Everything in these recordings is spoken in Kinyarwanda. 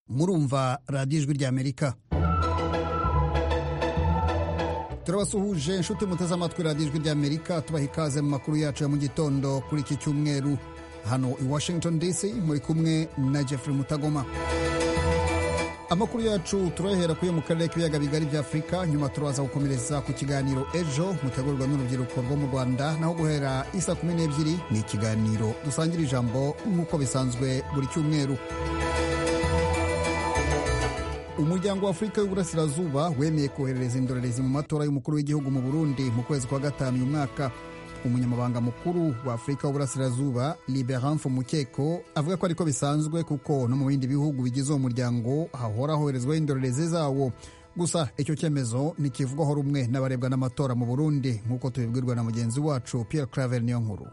murumva radiyo ijwi ry'amerika turabasuhuje inshuti muteze amatwi radiyo ijwi ry'amerika tubaha ikaze mu makuru yacu ya mu gitondo kuri iki cyumweru hano i washington dc muri kumwe na jeffrey mutagoma amakuru yacu turahera kuyo mu karere k'ibiyaga bigari bya afurika nyuma turaza gukomereza ku kiganiro ejo mutegurwa n'urubyiruko rwo mu rwanda naho guhera isa kumi n'ebyiri ni ikiganiro dusangira ijambo nk'uko bisanzwe buri cyumweru umuryango w'afurika y'uburasirazuba wemeye koherereza indorerezi mu matora y'umukuru w'igihugu mu burundi mu kwezi kwa gatanu uyu mwaka umunyamabanga mukuru wa afurika y'uburasirazuba liberan mukeko avuga ko ariko bisanzwe kuko no mu bindi bihugu bigize uwo muryango hahora hoherezwaho indorerezi zawo gusa icyo cyemezo ntikivugwaho rumwe n'abarebwa n'amatora mu burundi nk'uko tubibwirwa na mugenzi wacu pierre claver niyo nkuru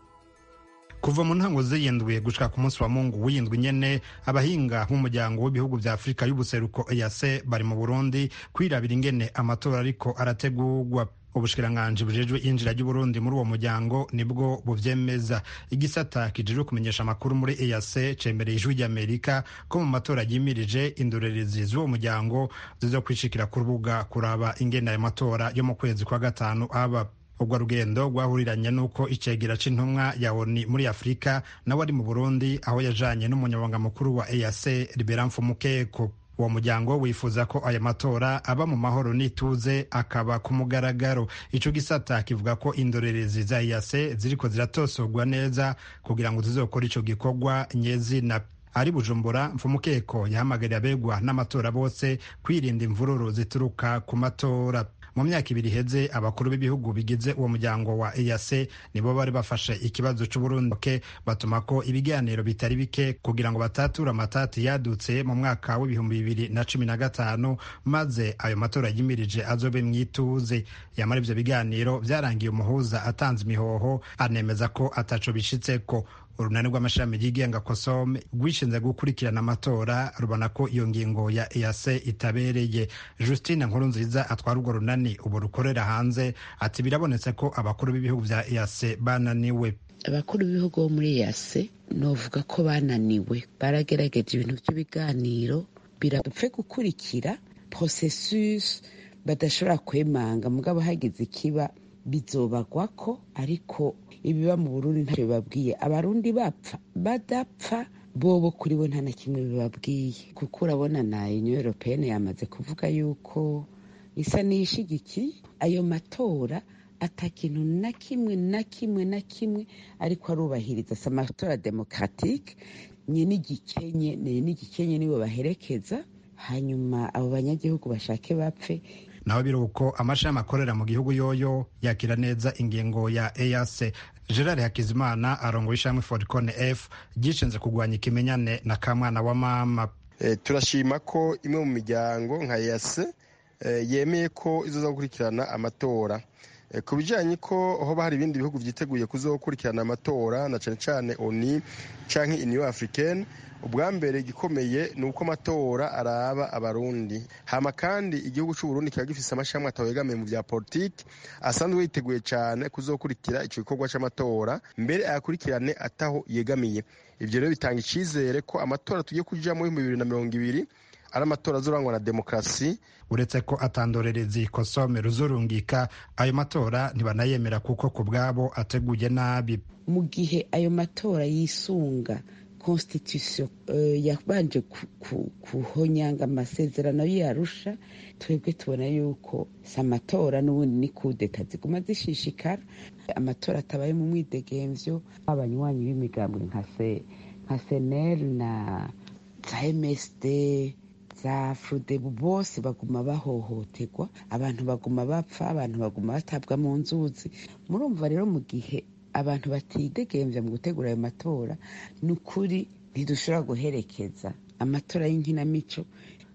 kuva mu ntango z'iyindwi gushika ku munsi wa mungu w'iyindwi nyene abahinga b'umuryango w'ibihugu vya afurika y'ubuseruko eyase bari mu burundi kwirabira ingene amatora ariko arategurwa ubushikiranganji bujejwe yinjira ry'uburundi muri uwo muryango nibwo buvyemeza igisata kijejwe kumenyesha amakuru muri eac cemereye ijwi ry'amerika ko mu matora yimirije indorerezi z'uwo muryango zizokwishikira ku rubuga kuraba ingene ayo matora yo mu kwezi kwa gatanu aba ubwo rugendo rwahuriranye n'uko icegera c'intumwa ya oni muri afurika nawe ari mu burundi aho yajanye n'umunyabanga mukuru wa eac liberan mfumukeko uwo muryango wifuza ko aya matora aba mu mahoro n'ituze akaba ku mugaragaro ico gisata kivuga ko indorerezi za yase ziriko ziratosorwa neza kugira ngo zizokora ico gikorwa nyezina ari bujumbura mfumukeko yahamagarira abegwa n'amatora bose kwirinda imvururu zituruka ku matora mu myaka ibiri iheze abakuru b'ibihugu bigize uwo muryango wa EAC nibo bari bafashe ikibazo c'Uburundi batuma ko ibiganiro bitari bike kugira ngo batature amatati yadutse mu mwaka w'ibihumbi bibiri na cumi na gatanu maze ayo matora yimirije azobe mwituze yamara ivyo biganiro vyarangiye umuhuza atanze imihoho anemeza ko ataco bishitseko urunani rw'amashami yigenga kosome rwishinze gukurikirana amatora rubona ko iyo ngingo ya eyase itabereye justine nkurunziza atwara urwo runani ubu rukorera hanze ati birabonetse ko abakuru b'ibihugu bya eyase bananiwe abakuru b'ibihugu bo muri eyase novuga ko bananiwe baragerageje ibintu by'ibiganiro birapfe gukurikira processus badashobora kwemanga mugabo hagize ikiba bizobagwa ko ariko ibiba mu burundi ntacyo bibabwiye abarundi bapfa badapfa bobo kuri bo nta na kimwe bibabwiye kuko urabona na union europeyene yamaze kuvuga yuko isa n'iyishigikiye ayo matora ata kintu na kimwe na kimwe na kimwe ariko arubahiriza si amatora demokaratike nyine igikenye nyine igikenye nibo baherekeza hanyuma abo banyagihugu bashake bapfe naho biri uko amashami akorera mu gihugu yoyo yakira neza ingingo ya EAC Gerard Hakizimana arongoye ishami Forcon F ryishinze kurwanya ikimenyane na kamwana wa mama e, turashima ko imwe mu miryango nka EAC e, yemeye ko izoza gukurikirana amatora e, ku bijanye ko hoba hari ibindi bihugu vyiteguye kuzokurikirana amatora na cane cane ONU canke Union Africaine ubwa mbere igikomeye ni uko amatora araba abarundi hama kandi igihugu cy'uburundi kiba gifise amashami atawegamiye mu bya politiki asanzwe yiteguye cyane kuzokurikira icyo gikorwa cy'amatora mbere ayakurikirane ataho yegamiye ibyo rero bitanga icyizere ko amatora tugiye kujyamo y'ibihumbi bibiri na mirongo ibiri ari amatora azurangwa na demokarasi uretse ko atandorerezi kosome ruzurungika ayo matora ntibanayemera kuko ku bwabo ateguye nabi mu gihe ayo matora yisunga constitution yabanje kuhonyanga amasezerano y'iyarusha twebwe tubona yuko si amatora n'ubundi ni kudeta ziguma zishishikara amatora atabaye mu mwidegemvyo abanywanyi b'imigambwe nka seneri na za msd za furudebu bose baguma bahohoterwa abantu baguma bapfa abantu baguma batabwa mu nzuzi murumva rero mu gihe abantu batidegembya mu gutegura ayo matora ni ukuri ntidushobora guherekeza amatora y'inkinamico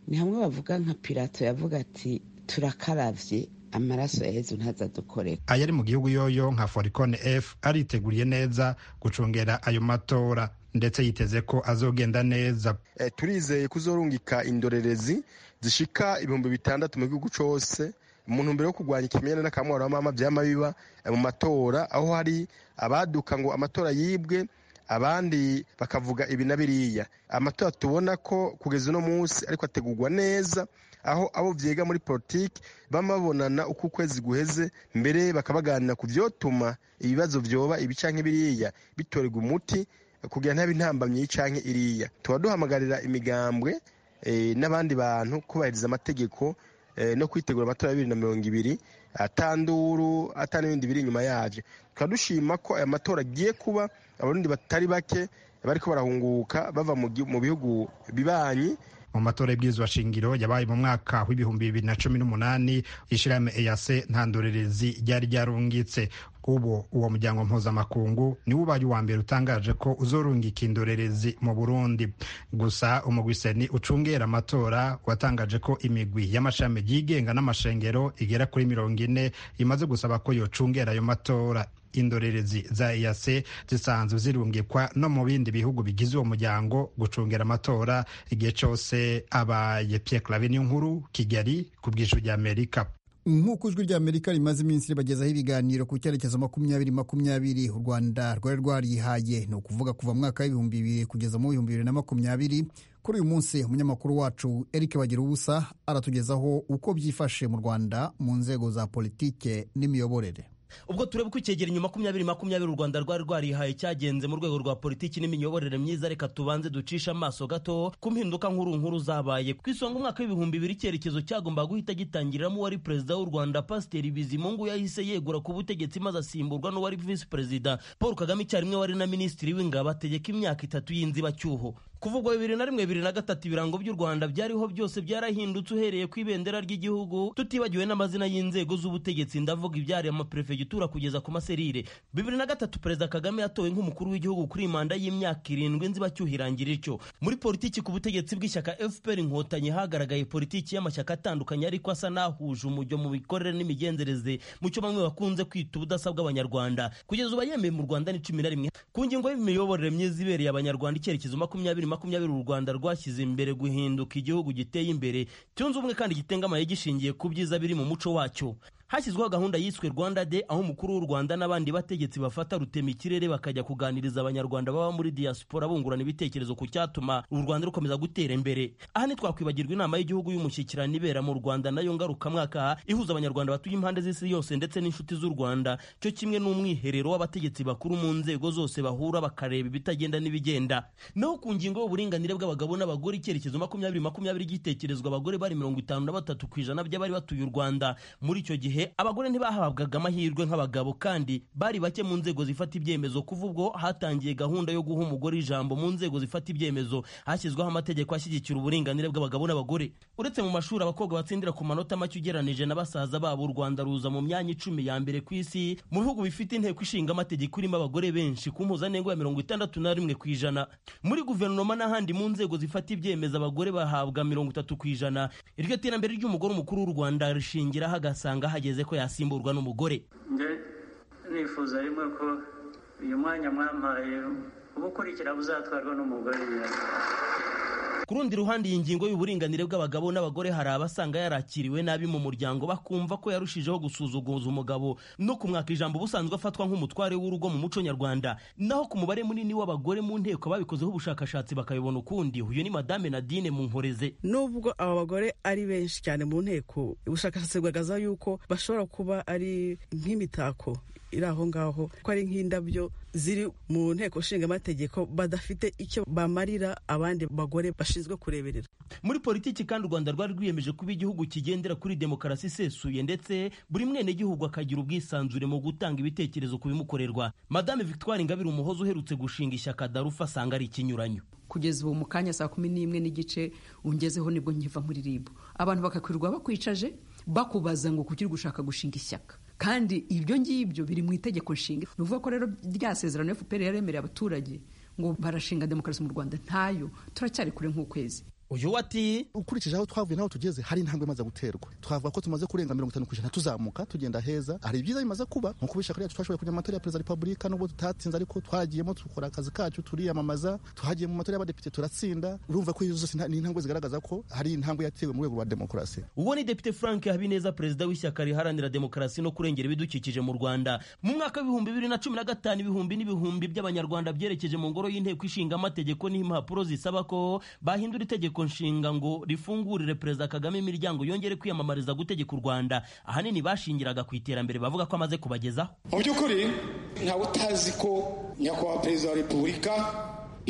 ni hamwe bavuga nka pirato yavuga ati turakaravye amaraso ya yezu ntazadukorera ayari mu gihugu yoyo nka foricone f ariteguriye neza gucungera ayo matora ndetse yiteze ko azogenda neza e, turizeye kuzorungika indorerezi zishika ibihumbi bitandatu mu gihugu cose mu ntumbero yo kurwanya ikimenyane n'akamwaro wa mama vyama biba mu matora aho hari abaduka ngo amatora yibwe abandi bakavuga ibi na biriya amatora tubona ko kugeza uno munsi ariko ategurwa neza aho abo byiga muri politiki bama babonana uko ukwezi guheze mbere bakabaganira ku byotuma ibibazo byoba ibi cyangwa biriya bitorerwa umuti kugira ntabe intambamyi cyangwa iriya tuba duhamagarira imigambwe n'abandi bantu kubahiriza amategeko no kwitegura amatora ya bibiri na mirongo ibiri atanduru n'ibindi biri inyuma yaje tukaba dushima ko aya matora agiye kuba abarundi batari bake bari ko barahunguka bava mu bihugu bibanyi mu matora y'ibwirizwa shingiro yabaye mu mwaka w'ibihumbi bibiri na cumi n'umunani ishyirahamwe eyase ntandorerezi ryari ryarungitse ubu uwo muryango mpuzamakungu niwo ubaye uwa mbere utangaje ko uzorungika indorerezi mu burundi gusa umugwiseni ucungera amatora watangaje ko imigwi y'amashami yigenga n'amashengero igera kuri mirongo ine imaze gusaba ko yocungera ayo matora indorerezi za eyase zisanzwe zirungikwa no mu bindi bihugu bigize uwo muryango gucungera amatora igihe cyose abaye pie clave niyo nkuru kigali ku bwinshi ry'amerika nk'uko ijwi rya amerika rimaze iminsi ribagezaho ibiganiro ku cyerekezo makumyabiri makumyabiri u rwanda rwari rwarihaye ni ukuvuga kuva mu mwaka w'ibihumbi bibiri kugeza mu bihumbi bibiri na makumyabiri kuri uyu munsi umunyamakuru wacu eric bagira ubusa aratugezaho uko byifashe mu rwanda mu nzego za politike n'imiyoborere ubwo tureba uko icyegeranyo makumyabiri makumyabiri u rwanda rwari rwarihaye cyagenze mu rwego rwa politiki n'imiyoborere myiza reka tubanze ducishe amaso gato ku mpinduka nkuru nkuru zabaye ku isonga umwaka w'ibihumbi bibiri icyerekezo cyagombaga guhita gitangiriramo uwari perezida w'u rwanda pasiteri bizimungu yahise yegura ku butegetsi maze asimburwa n'uwari visi perezida paul kagame icyarimwe wari na minisitiri w'ingabo ategeka imyaka itatu y'inzibacyuho kuvugwa bibiri na rimwe bibiri na gatatu ibirango by'u rwanda byariho byose byarahindutse uhereye ku ibendera ry'igihugu tutibagiwe n'amazina y'inzego z'ubutegetsi ndavuga ibyari amaperefegitura kugeza ku maserire bibiri na gatatu perezida kagame yatowe nk'umukuru w'igihugu kuri manda y'imyaka irindwi nzibacyuhirangira ityo muri politiki ku butegetsi bw'ishyaka fpr inkotanyi hagaragaye politiki y'amashyaka atandukanye ariko asa n'ahuje umujyo mu mikorere n'imigenzereze mu cyo bamwe bakunze kwita ubudasa bw'abanyarwanda kugeza uba yemeye mu rwanda ni cumi na rimwe ku ngingo y'imiyoborere myiza ibereye abanyarwanda icyerekezo makumyabiri makumyabiri u rwanda rwashyize imbere guhinduka igihugu giteye imbere cyunze ubumwe kandi gitengamaye gishingiye ku byiza biri mu muco wacyo hashyizweho gahunda yiswe rwanda de aho umukuru w'u rwanda n'abandi bategetsi bafata rutema ikirere bakajya kuganiriza abanyarwanda baba muri diaspora bungurana ibitekerezo ku cyatuma u rwanda rukomeza gutera imbere aha ntitwakwibagirwa inama y'igihugu y'umushyikirano ibera mu rwanda nayo ngarukamwaka ihuza abanyarwanda batuye impande z'isi yose ndetse n'inshuti z'u rwanda cyo kimwe n'umwiherero w'abategetsi bakuru mu nzego zose bahura bakareba ibitagenda n'ibigenda naho ku ngingo y'uburinganire bw'abagabo n'abagore icyerekezo makumyabiri makumyabiri gitekerezwa abagore bari mirongo itanu na batatu ku ijana by'abari batuye u rwanda muri icyo gihe gihe abagore ntibahabwaga amahirwe nk'abagabo kandi bari bake mu nzego zifata ibyemezo kuva ubwo hatangiye gahunda yo guha umugore ijambo mu nzego zifata ibyemezo hashyizweho amategeko ashyigikira uburinganire bw'abagabo n'abagore uretse mu mashuri abakobwa batsindira ku manota make ugeranije na basaza babo u rwanda ruza mu myanya icumi ya mbere ku isi mu bihugu bifite inteko ishinga amategeko irimo abagore benshi ku mpuzandengo ya mirongo itandatu na rimwe ku ijana muri guverinoma n'ahandi mu nzego zifata ibyemezo abagore bahabwa mirongo itatu ku ijana iryo terambere ry'umugore umukuru w'u rwanda rishingiraho agasanga hageze ko yasimburwa n'umugore nge nifuza rimwe ko uyu mwanya mwampaye uba ukurikira uzatwarwa n'umugore ku rundi ruhande iyi ngingo y'uburinganire bw'abagabo n'abagore hari abasanga yarakiriwe nabi mu muryango bakumva ko yarushijeho gusuzuguza umugabo no kumwaka ijambo ubusanzwe afatwa nk'umutware w'urugo mu muco nyarwanda naho ku mubare munini w'abagore mu nteko babikozeho ubushakashatsi bakabibona ukundi uyu ni madame nadine munkoreze nubwo aba bagore ari benshi cyane mu nteko ubushakashatsi bugaragaza yuko bashobora kuba ari nk'imitako iri aho ngaho ko ari nk'indabyo ziri mu nteko nshingamategeko badafite icyo bamarira abandi bagore bashinzwe kureberera muri politiki kandi u rwanda rwari rwiyemeje kuba igihugu kigendera kuri demokarasi isesuye ndetse buri mwenegihugu akagira ubwisanzure mu gutanga ibitekerezo ku bimukorerwa madame victoire ingabire umuhoza uherutse gushinga ishyaka darufa asanga ari ikinyuranyo kugeza ubu mu kanya saa kumi n'imwe n'igice ungezeho nibwo nkiva muri ribu abantu bakakwirirwa bakwicaje bakubaza ngo kuki uri gushaka gushinga ishyaka kandi ibyo ngibyo biri mu itegeko nshinga ni ukuvuga ko rero rya sezerano fpr yaremereye abaturage ngo barashinga demokarasi mu rwanda ntayo turacyari kure nk'ukwezi uyu we ati ukurikije aho twavuye n'aho tugeze hari intambwe imaze guterwa twavuga ko tumaze kurenga mirongo itanu ku ijana tuzamuka tugenda heza hari ibyiza bimaze kuba nko kubisha kuriya twashoboye kujya mu matora ya perezida wa repubulika nubwo tutatsinze ariko twagiyemo dukora akazi kacu turiyamamaza twagiye mu matora y'abadepite turatsinda urumva ko izo zose ni intambwe zigaragaza ko hari intambwe yatewe mu rwego rwa demokarasi uwo ni depite frank habineza perezida w'ishyaka riharanira demokarasi no kurengera ibidukikije mu rwanda mu mwaka w'ibihumbi bibiri na cumi na gatanu ibihumbi n'ibihumbi by'abanyarwanda byerekeje mu ngoro y'inteko ishinga amategeko n'impapuro zisaba ko bahindura itegeko nshinga ngo rifungurire perezida kagame imiryango yongere kwiyamamariza gutegeka u rwanda ahanini bashingiraga ku iterambere bavuga ko amaze kubagezaho mu by'ukuri ntawe utazi ko nyakubahwa perezida wa repubulika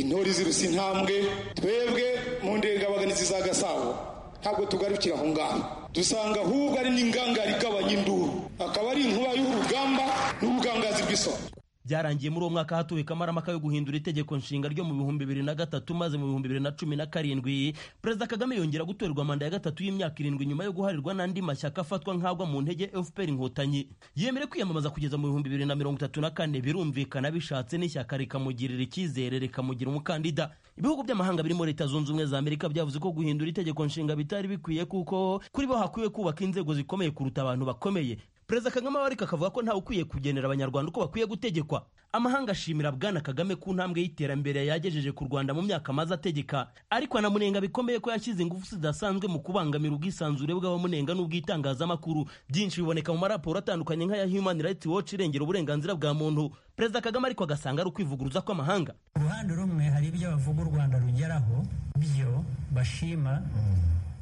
intore ziruse intambwe twebwe mu ndengabaganizi za gasabo ntabwo tugarukira aho ngaho dusanga ahubwo ari n'ingangari igabanya induru akaba ari inkuba y'urugamba n'ubugangazi bw'isoko byarangiye muri uwo mwaka hatuwe kamaramaka yo guhindura itegeko nshinga ryo mu bihumbi bibiri na gatatu maze mu bihumbi bibiri na cumi na karindwi perezida kagame yongera gutorerwa manda ya gatatu y'imyaka irindwi nyuma yo guharirwa n'andi mashyaka afatwa nk'agwa mu ntege fpr inkotanyi yemere kwiyamamaza kugeza mu bihumbi bibiri na mirongo itatu na kane birumvikana bishatse n'ishyaka rikamugirira icyizere rikamugira umukandida ibihugu by'amahanga birimo leta zunze ubumwe za amerika byavuze ko guhindura itegeko nshinga bitari bikwiye kuko kuri bo hakwiye kubaka inzego zikomeye kuruta abantu bakomeye perezida kagame abarika akavuga ko ntawe ukwiye kugenera abanyarwanda uko bakwiye gutegekwa amahanga ashimira bwana kagame ku ntambwe y'iterambere yagejeje ku rwanda mu myaka amaze ategeka ariko anamunenga bikomeye ko yashyize ingufu zidasanzwe mu kubangamira ubwisanzure bw'abamunenga n'ubw'itangazamakuru byinshi biboneka mu maraporo atandukanye nk'aya human rights watch irengera uburenganzira bwa muntu perezida kagame ariko agasanga ari ukwivuguruza kw'amahanga uruhande rumwe hari ibyo bavuga u rwanda rugeraho byo bashima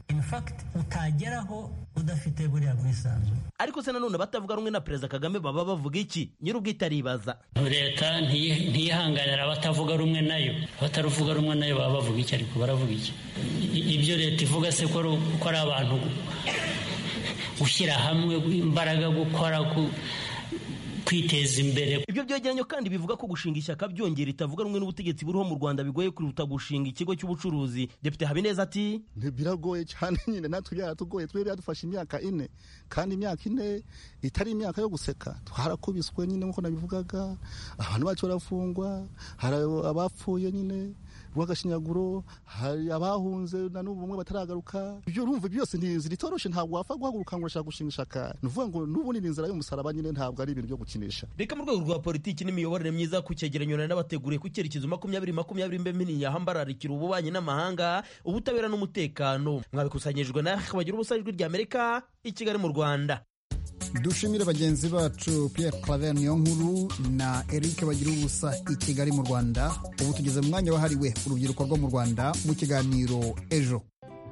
in fact utageraho udafite buriya bwisanzure ariko se nanone batavuga rumwe na perezida kagame baba bavuga iki nyir'ubwite aribaza leta ntiyihanganira abatavuga rumwe nayo abataruvuga rumwe nayo baba bavuga iki ariko baravuga iki ibyo leta ivuga se ko ari abantu gushyira hamwe imbaraga gukora kwiteza imbere ibyo byegeranyo kandi bivuga ko gushinga ishyaka byongera itavuga rumwe n'ubutegetsi buriho mu rwanda bigoye kuruta gushinga ikigo cy'ubucuruzi depite habineza ati biragoye cyane nyine natwe byaratugoye twe byadufashe imyaka ine kandi imyaka ine itari imyaka yo guseka twarakubiswe nyine nk'uko nabivugaga abantu bacu barafungwa hari abapfuye nyine rw'agashinyaguro hari abahunze na n'ubu bumwe bataragaruka ibyo urumva byose ni inzira itoroshe ntabwo wapfa guhaguruka ngo urashaka gushinga ishaka ni ukuvuga ngo n'ubundi ni inzira y'umusaraba nyine ntabwo ari ibintu byo gukinisha reka mu rwego rwa politiki n'imiyoborere myiza ku cyegeranyo na n'abateguriye ku cyerekezo makumyabiri makumyabiri mbemini yahambararikira ububanyi n'amahanga ubutabera n'umutekano mwabikusanyijwe na bagira ubusajwi rya amerika i kigali mu rwanda dushimire bagenzi bacu Pierre Claver Niyonkuru na Eric bagira ubusa i Kigali mu Rwanda ubu tugeze mu mwanya wahariwe urubyiruko rwo mu Rwanda mu kiganiro ejo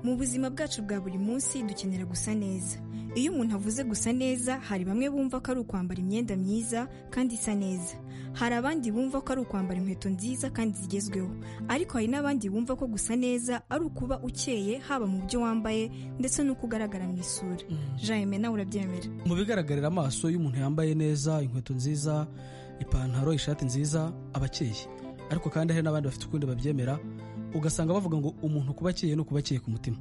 mu buzima bwacu bwa buri munsi dukenera gusa neza iyo umuntu avuze gusa neza hari bamwe bumva ko ari ukwambara imyenda myiza kandi isa neza hari abandi bumva ko ari ukwambara inkweto nziza kandi zigezweho ariko hari n'abandi bumva ko gusa neza ari ukuba ukeye haba mu byo wambaye ndetse n'uko ugaragara mu isura jayime nawe urabyemera mu bigaragarira amaso iyo umuntu yambaye neza inkweto nziza ipantaro ishati nziza aba akeye ariko kandi hari n'abandi bafite ukundi babyemera ugasanga bavuga ngo umuntu kuba akeye no kuba akeye ku mutima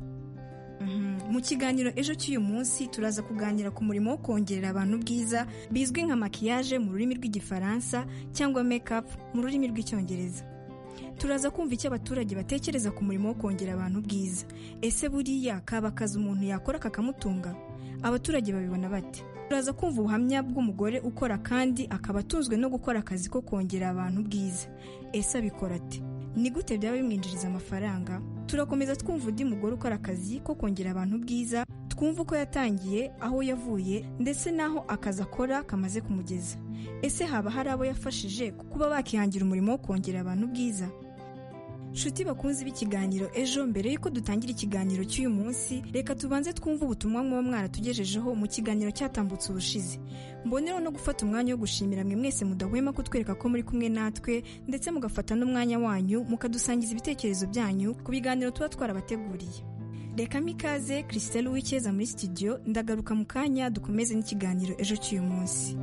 mu kiganiro ejo cy'uyu munsi turaza kuganira ku murimo wo kongerera abantu ubwiza bizwi nka makiyaje mu rurimi rw'igifaransa cyangwa mekapu mu rurimi rw'icyongereza turaza kumva icyo abaturage batekereza ku murimo wo kongera abantu ubwiza ese buriya kaba akazi umuntu yakora kakamutunga abaturage babibona bate turaza kumva ubuhamya bw'umugore ukora kandi akaba atunzwe no gukora akazi ko kongera abantu ubwiza ese abikora ate ni gute byaba bimwinjiriza amafaranga turakomeza twumva undi mugore ukora akazi ko kongera abantu ubwiza twumva uko yatangiye aho yavuye ndetse n'aho akazi akora kamaze kumugeza ese haba hari abo yafashije kuba bakihangira umurimo wo kongera abantu ubwiza nshuti bakunze b'ikiganiro ejo mbere y'uko dutangira ikiganiro cy'uyu munsi reka tubanze twumve ubutumwa muba mwaratugejejeho mu kiganiro cyatambutse ubushize mbonereho no gufata umwanya wo gushimira mwe mwese mudahwema kutwereka ko muri kumwe natwe ndetse mugafata n'umwanya wanyu mukadusangiza ibitekerezo byanyu ku biganiro tuba twarabateguriye reka mikaze christelle w'icyeza muri studio ndagaruka mu kanya dukomeze n'ikiganiro ejo cy'uyu munsi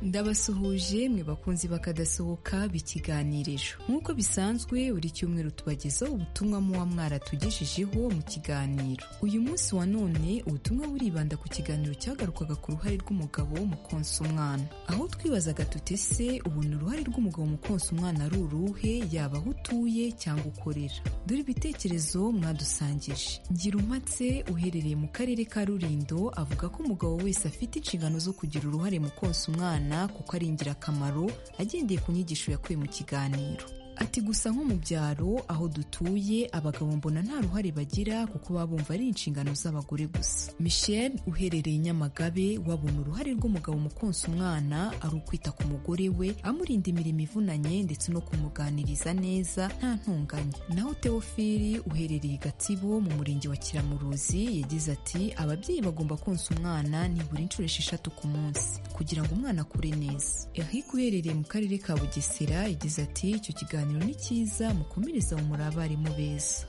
ndabasuhuje mwe bakunzi bakadasohoka b'ikiganiriro nk'uko bisanzwe buri cyumweru tubagezaho ubutumwa muba mwaratugejejeho mu kiganiro uyu munsi wa none ubutumwa buribanda ku kiganiro cyagarukaga ku ruhare rw'umugabo mu konsa umwana aho twibazaga tuti se ubona uruhare rw'umugabo mu konsa umwana ari uruhe yaba aho utuye cyangwa ukorera dore ibitekerezo mwadusangije girumatse uherereye mu karere ka rurindo avuga ko umugabo wese afite inshingano zo kugira uruhare mu konsa umwana kuko ari ingirakamaro agendeye ku nyigisho yakuye mu kiganiro ati gusa nko mu byaro aho dutuye abagabo mbona nta ruhare bagira kuko baba bumva ari inshingano z'abagore gusa michel uherereye nyamagabe wabona uruhare rw'umugabo mu konsa umwana ari ukwita ku mugore we amurinda imirimo ivunanye ndetse no kumuganiriza neza nta ntunganye naho teofili uherereye i gatsibo mu murenge wa kiramuruzi yagize ati ababyeyi bagomba konsa umwana nibura inshuro esheshatu ku munsi kugira ngo umwana akure neza eric uherereye mu karere ka bugesera yagize ati icyo kiganiro ikiganiro ni cyiza mukomereza muri abarimu beza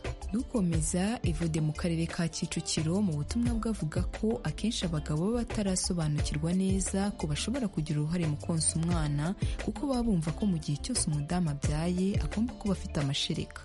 dukomeza ivude mu karere ka kicukiro mu butumwa bwavuga ko akenshi abagabo baba batarasobanukirwa neza ko bashobora kugira uruhare mu konsa umwana kuko baba bumva ko mu gihe cyose umudamu abyaye agomba kuba afite amashereka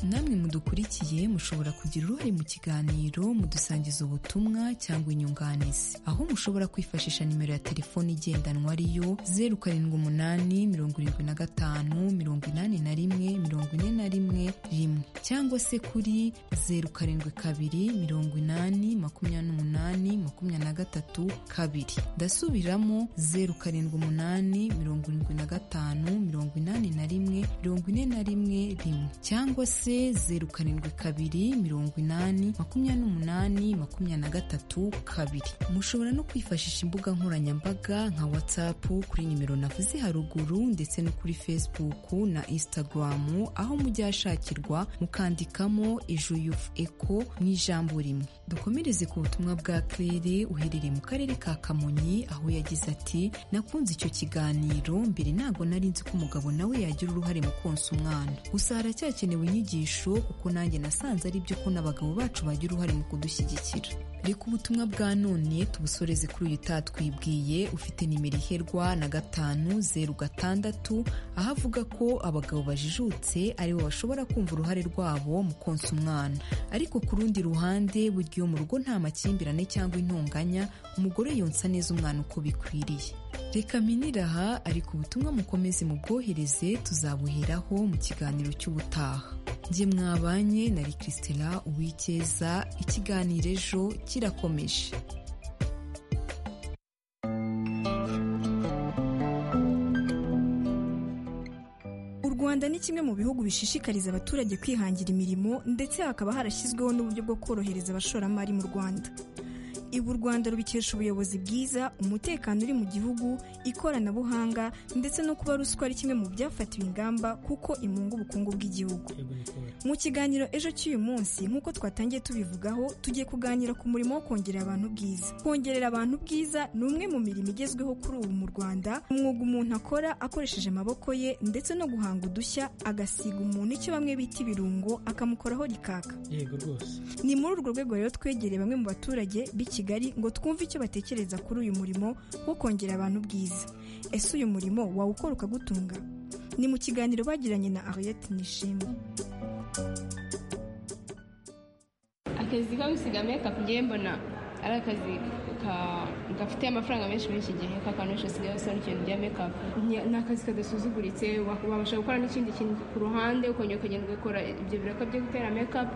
namwe mudukurikiye mushobora kugira uruhare mu kiganiro mudusangiza ubutumwa cyangwa inyunganizi aho mushobora kwifashisha nimero ya telefoni igendanwa ariyo zeru karindwi umunani mirongo irindwi na gatanu mirongo inani na rimwe mirongo ine na rimwe rimwe cyangwa se kuri zeru karindwi kabiri mirongo inani makumyabiri n'umunani makumyabiri na gatatu kabiri ndasubiramo zeru karindwi umunani mirongo irindwi na gatanu mirongo inani na rimwe mirongo ine na rimwe rimwe cyangwa se zeru karindwi kabiri mirongo inani makumyabiri n'umunani makumyabiri na gatatu kabiri mushobora no kwifashisha imbuga nkoranyambaga nka watsapu kuri nimero navuze haruguru ndetse no kuri fesibuku na insitagaramu aho mujya hashakirwa mukandikamo ejo yufu eko mu ijambo rimwe dukomereze ku butumwa bwa claire uherereye mu karere ka kamonyi aho yagize ati nakunze icyo kiganiro mbere ntabwo nari nzi ko umugabo nawe yagira uruhare mu konsa umwana gusa haracyakenewe inyigisho kuko nanjye nasanze ari byo ko n'abagabo bacu bagira uruhare mu kudushyigikira reka ubutumwa bwa none tubusoreze kuri uyu utatwibwiye ufite nimero iherwa na gatanu zeru gatandatu aho avuga ko abagabo bajijutse aribo bashobora kumva uruhare rwabo mu konsa umwana ariko ku rundi ruhande burya iyo mu rugo nta makimbirane cyangwa intonganya umugore yonsa neza umwana uko bikwiriye reka minira aha ariko ubutumwa mukomeze mubwohereze tuzabuheraho mu kiganiro cy'ubutaha njye mwabanye na Christela uwikeza ikiganiro ejo kirakomeje rwanda ni kimwe mu bihugu bishishikariza abaturage kwihangira imirimo ndetse hakaba harashyizweho n'uburyo bwo korohereza abashoramari mu rwanda ibu u rwanda rubikesha ubuyobozi bwiza umutekano uri mu gihugu ikoranabuhanga ndetse no kuba ruswa ari kimwe mu byafatiwe ingamba kuko imunga ubukungu bw'igihugu mu kiganiro ejo cy'uyu munsi nk'uko twatangiye tubivugaho tugiye kuganira ku murimo wo kongerera abantu ubwiza kongerera abantu ubwiza ni umwe mu mirimo igezweho kuri ubu mu rwanda umwuga umuntu akora akoresheje amaboko ye ndetse no guhanga udushya agasiga umuntu icyo bamwe bita ibirungo akamukoraho rikaka yego rwose ni muri urwo rwego rero twegereye bamwe mu baturage b'iki kigali ngo twumve icyo batekereza kuri uyu murimo wo kongera abantu ubwiza ese uyu murimo wawukora ukagutunga ni mu kiganiro bagiranye na ariyeti nishimwe akazi ko gusiga mekapu ngewe mbona ari akazi gafite amafaranga menshi muri iki gihe k'akantu benshi basigaye basora ikintu rya mekapu ni akazi kadasuzuguritse wabasha gukora n'ikindi kintu ku ruhande ukongera ukagenda ugakora ibyo biraka byo gutera mekapu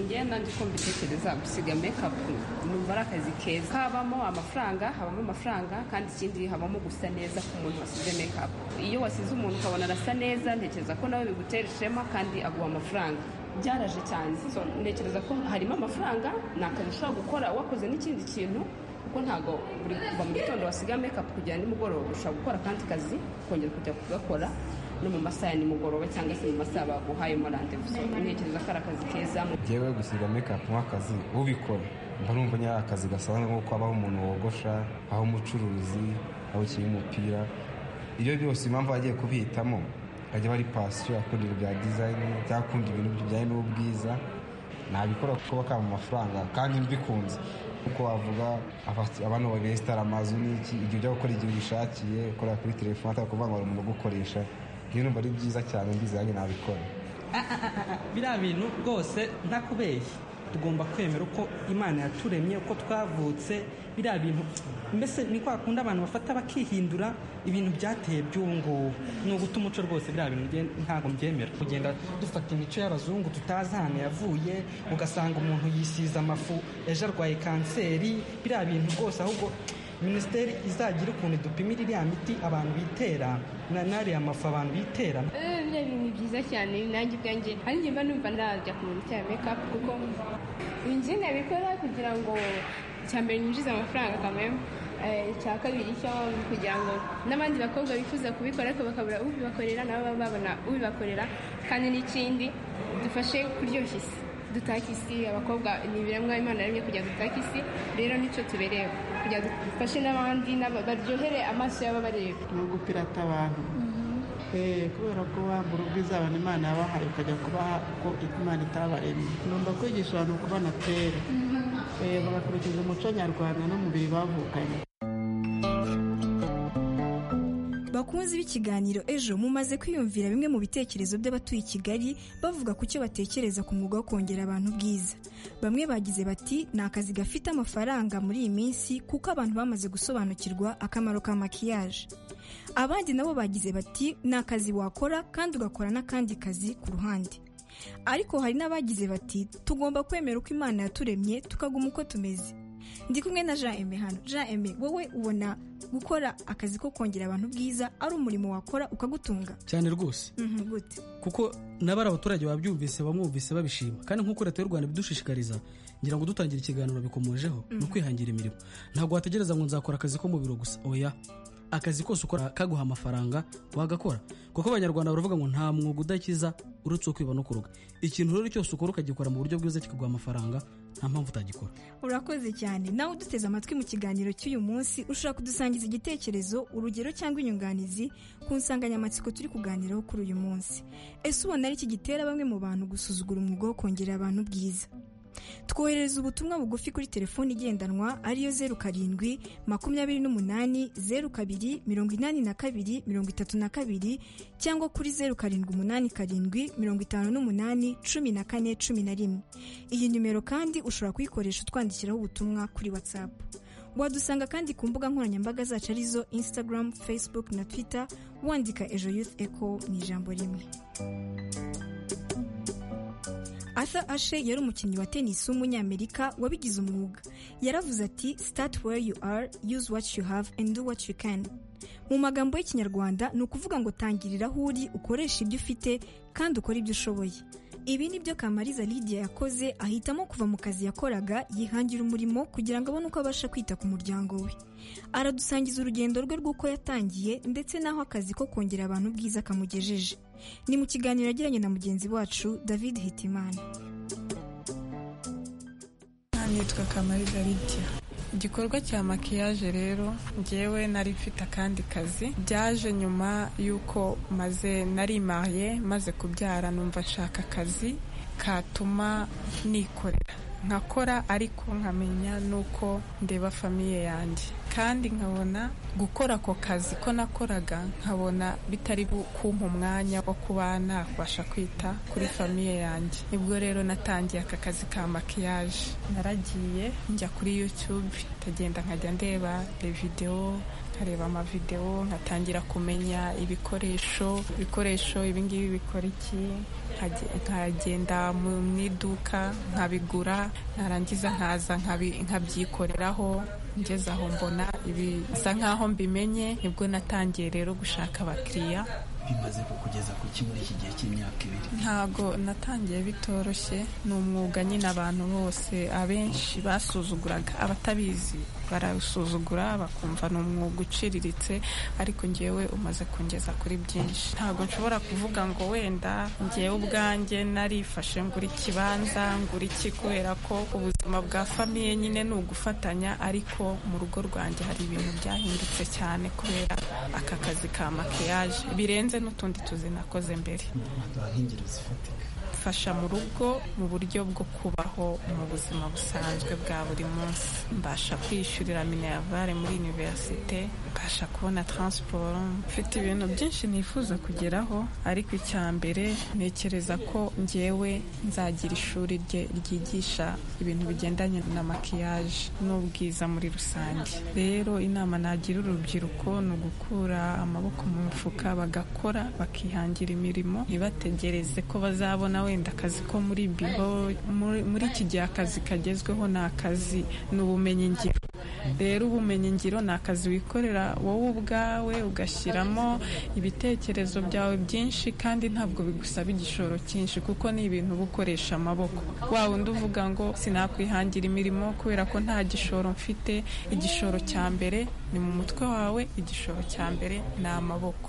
ngenda ndi kumva itekereza gusiga mekapu numva ari akazi keza kabamo amafaranga habamo amafaranga kandi ikindi habamo gusa neza ku muntu wasize mekapu iyo wasize umuntu ukabona arasa neza ntekereza ko nawe bigutera ishema kandi aguha amafaranga byaraje cyane ntekereza ko harimo amafaranga ni akazi ushobora gukora wakoze n'ikindi kintu kuko ntabwo buri kuva mu gitondo wasiga mekapu kugera nimugoroba ushobora gukora akandi kazi ukongera kujya kugakora no mu masaha ya nimugoroba cyangwa se mu masaha baguhayemo randevuzo ntekereza ko ari akazi keza yewe gusiga mekapu nk'akazi ubikora mba numva nyari akazi gasanzwe nk'uko habaho umuntu wogosha aho umucuruzi aho ukiri umupira ibyo byose impamvu bagiye kubihitamo bajya bari pasiyo akunda ibintu bya dizayini cyangwa akunda ibintu bijyanye n'ubwiza nabikora kuko bakaba amafaranga kandi mbikunze kuko wavuga abantu babesitara amazu n'iki igihe ujya gukora igihe ubishakiye ukorera kuri telefone atari ukuvuga ngo hari umuntu ugukoresha iyo numva ari byiza cyane ndizanye nabikora biriya bintu rwose ntakubeshye tugomba kwemera uko imana yaturemye uko twavutse biriya bintu mbese ni kwa kundi abantu bafata bakihindura ibintu byateye by'ubu ngubu ni uguta umuco rwose biriya bintu bye- ntabwo mbyemera kugenda dufata imico y'abazungu tutazi ahantu yavuye ugasanga umuntu yisize amafu ejo arwaye kanseri biriya bintu rwose ahubwo minisiteri izagira ukuntu idupimira iriya miti abantu bitera na n'ariya mafu abantu bitera Eh, biriya bintu ni byiza cyane nanjye ubwanjye nanjye mba numva najya ku bintu cya mekapu kuko inzu nabikora kugira ngo icya mbere nyinjize amafaranga kamwemu icya kabiri cyo kugira ngo n'abandi bakobwa bifuza kubikora ariko bakabura ubibakorera nabo baba babona ubibakorera kandi n'ikindi dufashe kuryoshya isi dutake isi abakobwa ni ibiremwa imana yaremye kugira ngo dutake isi rero nicyo tuberewe kugira ngo dufashe n'abandi n'aba- baryohere amaso y'ababareba ni ugupirata abantu Eh, kubera ko wambura ubwiza abantu imana yabahaye ukajya kubaha uko imana itabaremye ngomba kwigisha abantu kubana kera Eh, bagakurikiza umuco nyarwanda n'umubiri bavukanye bakunzi b'ikiganiro ejo mumaze kwiyumvira bimwe mu bitekerezo by'abatuye i kigali bavuga ku cyo batekereza ku mwuga wo kongera abantu ubwiza bamwe bagize bati ni akazi gafite amafaranga muri iyi minsi kuko abantu bamaze gusobanukirwa akamaro ka makiyaje abandi nabo bagize bati ni akazi wakora kandi ugakora n'akandi kazi ku ruhande ariko hari n'abagize bati tugomba kwemera uko imana yaturemye tukaguma uko tumeze ndi kumwe na jean aime hano jean aime wowe ubona gukora akazi ko kongera abantu ubwiza ari umurimo wakora ukagutunga cyane rwose Mhm, gute kuko nabari abaturage babyumvise bamwumvise babishima kandi nk'uko leta y'u rwanda ibidushishikariza ngira ngo dutangira ikiganiro bikomojeho ni ukwihangira imirimo ntabwo wategereza ngo nzakora akazi ko mu biro gusa oya akazi kose ukora kaguha amafaranga wagakora kuko abanyarwanda baravuga ngo nta mwuga udakiza uretse uwo kwiba no kuroga ikintu rero cyose ukora ukagikora mu buryo bwiza kikaguha amafaranga nta mpamvu utagikora urakoze cyane nawe uduteze amatwi mu kiganiro cy'uyu munsi ushobora kudusangiza igitekerezo urugero cyangwa inyunganizi ku nsanganyamatsiko turi kuganiraho kuri uyu munsi ese ubona ari iki gitera bamwe mu bantu gusuzugura umwuga wo kongerera abantu ubwiza twoherereza ubutumwa bugufi kuri telefoni igendanwa ariyo zeru karindwi makumyabiri n'umunani zeru kabiri mirongo inani na kabiri mirongo itatu na kabiri cyangwa kuri zeru karindwi umunani karindwi mirongo itanu n'umunani cumi na kane cumi na rimwe iyi nimero kandi ushobora kuyikoresha utwandikiraho ubutumwa kuri watsapu wadusanga kandi ku mbuga nkoranyambaga zacu arizo instagram facebook na twitter wandika ejo youth echo mu ijambo rimwe Arthur Ashe yari umukinnyi wa tennis w'umunyamerika wabigize umwuga yaravuze ati start where you are use what you have and do what you can mu magambo y'ikinyarwanda ni ukuvuga ngo tangirira aho uri ukoresha ibyo ufite kandi ukore ibyo ushoboye ibi ni byo kamariza lidia yakoze ahitamo kuva mu kazi yakoraga yihangira umurimo kugira ngo abone uko abasha kwita ku muryango we aradusangiza urugendo rwe rw'uko yatangiye ndetse n'aho akazi ko kongera abantu ubwiza kamugejeje ni mu kiganiro yagiranye na mugenzi wacu david hitimana nitwa kamariza lidia igikorwa cya makiyaje rero njyewe nari mfite akandi kazi byaje nyuma y'uko maze narimaye maze kubyara numva nshaka akazi katuma nikorera nkakora ariko nkamenya n'uko ndeba famiye yanjye kandi nkabona gukora ako kazi ko nakoraga nkabona bitari bu- kumpa umwanya wo kuba nabasha kwita kuri famiye yanjye nibwo rero natangiye aka kazi ka makiyaje naragiye njya kuri youtube ndagenda nkajya ndeba videwo nkareba amavidewo nkatangira kumenya ibikoresho ibikoresho ibingibi bikora iki nkage- nkagenda mu mu iduka nkabigura narangiza nkaza nkabi- nkabyikoreraho ngeze aho mbona ibisa nkaho mbimenye nibwo natangiye rero gushaka abakiriya bimaze kukugeza ku ki muri iki gihe cy'imyaka ibiri ntabwo natangiye bitoroshye ni umwuga nyine abantu bose abenshi basuzuguraga abatabizi barawusuzugura bakumva ni umwuga uciriritse ariko ngewe umaze kungeza kuri byinshi ntabwo nshobora kuvuga ngo wenda ngewe ubwanjye narifashe ngura ikibanza ngura iki kubera ko ubuzima bwa famiye nyine ni ugufatanya ariko mu rugo rwanjye hari ibintu byahindutse cyane kubera aka kazi ka makiyaje birenze n'utundi tuzi nakoze mbere waduha nk'ingero zifatika mfasha mu rugo mu buryo bwo kubaho mu buzima busanzwe bwa buri munsi mbasha kwiyishyurira minerivare muri univerisite mbasha kubona taransiporo mfite ibintu byinshi nifuza kugeraho ariko icya mbere ntekereza ko ngewe nzagira ishuri rye ryigisha ibintu bigendanye na makiyaje n'ubwiza muri rusange rero inama nagira urubyiruko ni ugukura amaboko mu mufuka bagakora bakihangira imirimo ntibategereze ko bazabona wenda akazi ko muri biro muri muri iki gihe akazi kagezweho ni akazi ni ubumenyingiro rero ubumenyingiro ni akazi wikorera wowe ubwawe ugashyiramo ibitekerezo byawe byinshi kandi ntabwo bigusaba igishoro cyinshi kuko ni ibintu uba ukoresha amaboko wa wundi uvuga ngo sinakwihangira imirimo kubera ko nta gishoro mfite igishoro cya mbere ni mu mutwe wawe igishoro cya mbere ni amaboko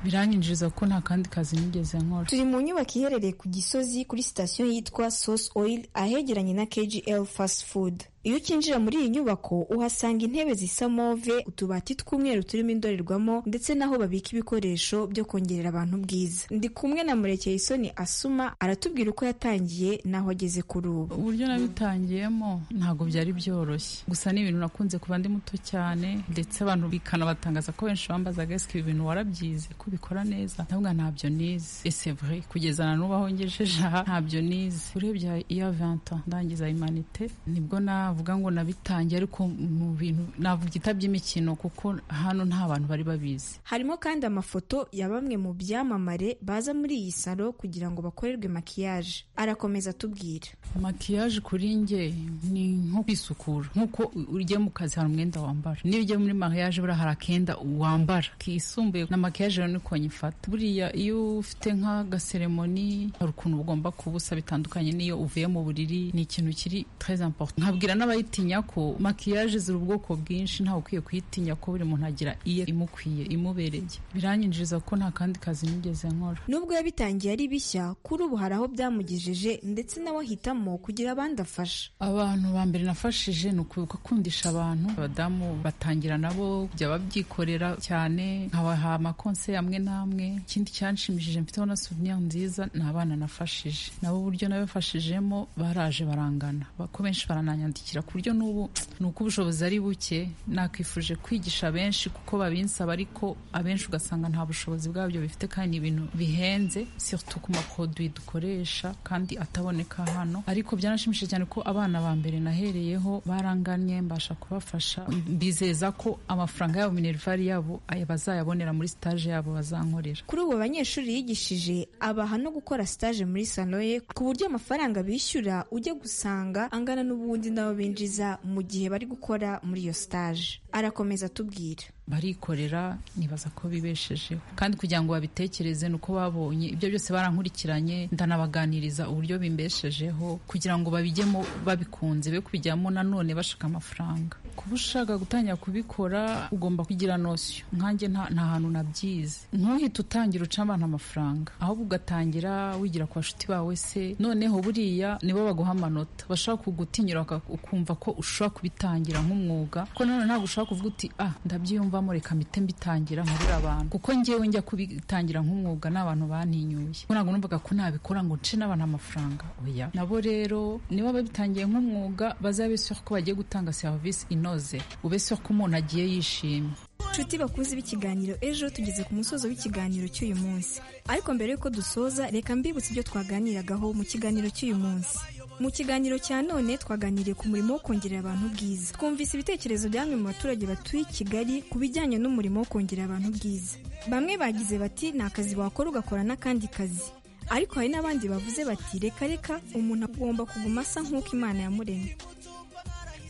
birankinjiriza kuko nta kandi kazi nigeze nkora turi mu nyubako iherereye ku gisozi kuri sitasiyo yitwa source oil ahegeranye na kgl fast food iyo ukinjira muri iyi nyubako uhasanga intebe zisa move utubati tw'umweru turimo indorerwamo ndetse n'aho babika ibikoresho byo kongerera abantu ubwiza ndi kumwe na murekeye isoni asuma aratubwira uko yatangiye n'aho ageze kuri ubu uburyo nabitangiyemo ntabwo byari byoroshye gusa ni ibintu nakunze kuba ndi muto cyane ndetse abantu bikanabatangaza ko benshi bambazaga ese ibi bintu warabyize ko ubikora neza ndavuga ntabyo nize ese vrai kugeza na n'ubu aho ngejeje aha ntabyo nize urebye iya vanta ndangiza imanite nibwo nawe navuga ngo nabitangiye ariko mu bintu navuga by'imikino kuko hano nta bantu bari babizi harimo kandi amafoto ya bamwe mu byamamare baza muri iyi salo kugira ngo bakorerwe makiyaje arakomeza atubwira makiyaje kuri njye ni nko kwisukura nkuko ujya mu kazi hari umwenda wambara niyo ujya muri makiyaje buriya hari akenda wambara kisumbuye na makiyaje rero niko nyifata buriya iyo ufite nk'agaseremoni hari ukuntu ugomba kubusa bitandukanye n'iyo uvuye mu buriri ni ikintu kiri très important nkabwira n'abayitinya ko makiyaje ziri ubwoko bwinshi ntawe ukwiye kuyitinya ko buri muntu agira iye imukwiye imubereye birankinjiriza ko nta kandi kazi nigeze nkora nubwo yabitangiye ari bishya kuri ubu hari aho byamugejeje ndetse nawe ahitamo kugira abandi afasha abantu ba mbere nafashije ni ukugakundisha abantu abadamu batangira nabo kujya babyikorera cyane nkabaha amakonse amwe n'amwe ikindi cyanshimishije mfiteho na souvenir nziza ni abana nafashije nabo uburyo nabafashijemo baraje barangana ko benshi barananyandika ku buryo n'ubu ni uko ubushobozi ari buke nakwifuje kwigisha benshi kuko babinsaba ariko abenshi ugasanga nta bushobozi bwabyo bifite kandi ni ibintu bihenze surtout ku maproduit dukoresha kandi ataboneka hano ariko byanashimishije cyane ko abana ba mbere nahereyeho baranganye mbasha kubafasha bizeza ko amafaranga yabo minervari yabo bazayabonera muri stage yabo bazankorera kuri ubu abanyeshuri yigishije abaha no gukora stage muri sanoye ku buryo amafaranga bishyura ujya gusanga angana n'ubundi n'abo binjiza mu gihe bari gukora muri iyo stage arakomeza atubwira barikorera nibaza ko bibeshejeho kandi kugira ngo babitekereze ni uko babonye ibyo byose barankurikiranye ndanabaganiriza uburyo bimbeshejeho kugira ngo babijyemo babikunze be kubijyamo nanone bashaka amafaranga kuba ushaka gutangira kubikora ugomba kugira nosiyo nkanjye nta hantu nabyize ntuhite utangira uca abantu amafaranga ahubwo ugatangira wigira ku bashuti bawe se noneho buriya nibo baguha amanota bashaka kugutinyura ukumva ko ushobora kubitangira nk'umwuga ko nanone ntabwo ushobora kuvuga uti ah ndabyiyumva mvamo reka mpite mbitangira nkurira abantu kuko ngewe njya kubitangira nk'umwuga n'abantu bantinyuye ntabwo numvaga ko nabikora ngo nce n'abantu amafaranga oya nabo rero niba babitangiye nk'umwuga bazabe sure ko bagiye gutanga serivisi inoze ube sure ko umuntu agiye yishimye inshuti bakuze b'ikiganiro ejo tugeze ku musozo w'ikiganiro cy'uyu munsi ariko mbere y'uko dusoza reka mbibutse ibyo twaganiragaho mu kiganiro cy'uyu munsi mu kiganiro cya none twaganiriye ku murimo wo kongerera abantu ubwiza twumvise ibitekerezo by'amwe mu baturage batuye i kigali ku bijyanye n'umurimo wo kongerera abantu ubwiza bamwe bagize bati ni akazi wakora ugakora n'akandi kazi ariko hari n'abandi bavuze bati reka reka umuntu agomba kuguma asa nk'uko imana yamuremye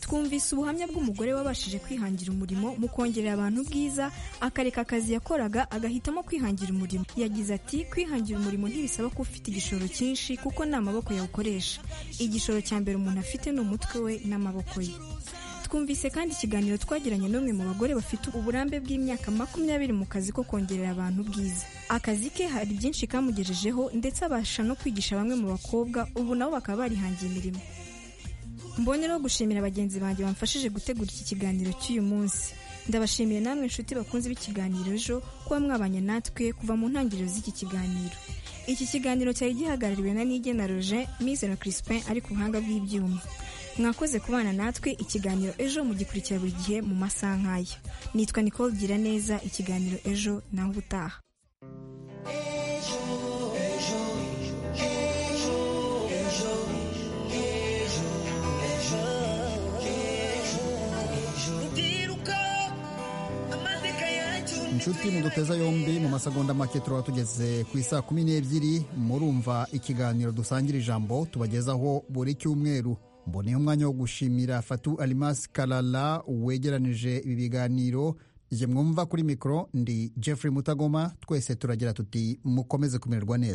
twumvise ubuhamya bw'umugore wabashije kwihangira umurimo mu kongerera abantu ubwiza akareka akazi yakoraga agahitamo kwihangira umurimo yagize ati kwihangira umurimo ntibisaba ko ufite igishoro cyinshi kuko ni amaboko yawukoresha igishoro cya mbere umuntu afite ni umutwe we n'amaboko ye twumvise kandi ikiganiro twagiranye n'umwe mu bagore bafite uburambe bw'imyaka makumyabiri mu kazi ko kongerera abantu ubwiza akazi ke hari byinshi kamugejejeho ndetse abasha no kwigisha bamwe mu bakobwa ubu nabo bakaba barihangiye imirimo mbonereho gushimira bagenzi banjye bamfashije gutegura iki kiganiro cy'uyu munsi ndabashimiye namwe inshuti bakunze b'ikiganiro ejo kuba mwabanye natwe kuva mu ntangiriro z'iki kiganiro iki kiganiro cyari gihagarariwe na nige na roger mise na crispin ari ku buhanga bw'ibyuma mwakoze kubana natwe ikiganiro ejo mugikurikira buri gihe mu masaha nk'aya nitwa nicole gira neza ikiganiro ejo nawe ubutaha inshuti muduteza yombi mu masegonda make turaba tugeze ku isaa kumi n'ebyiri murumva ikiganiro dusangira ijambo tubagezaho buri cyumweru mboneyeho umwanya wo gushimira fatu alimasi karara wegeranije ibi biganiro igihe mwumva kuri mikoro ndi jeffrey mutagoma twese turagira tuti mukomeze kumererwa neza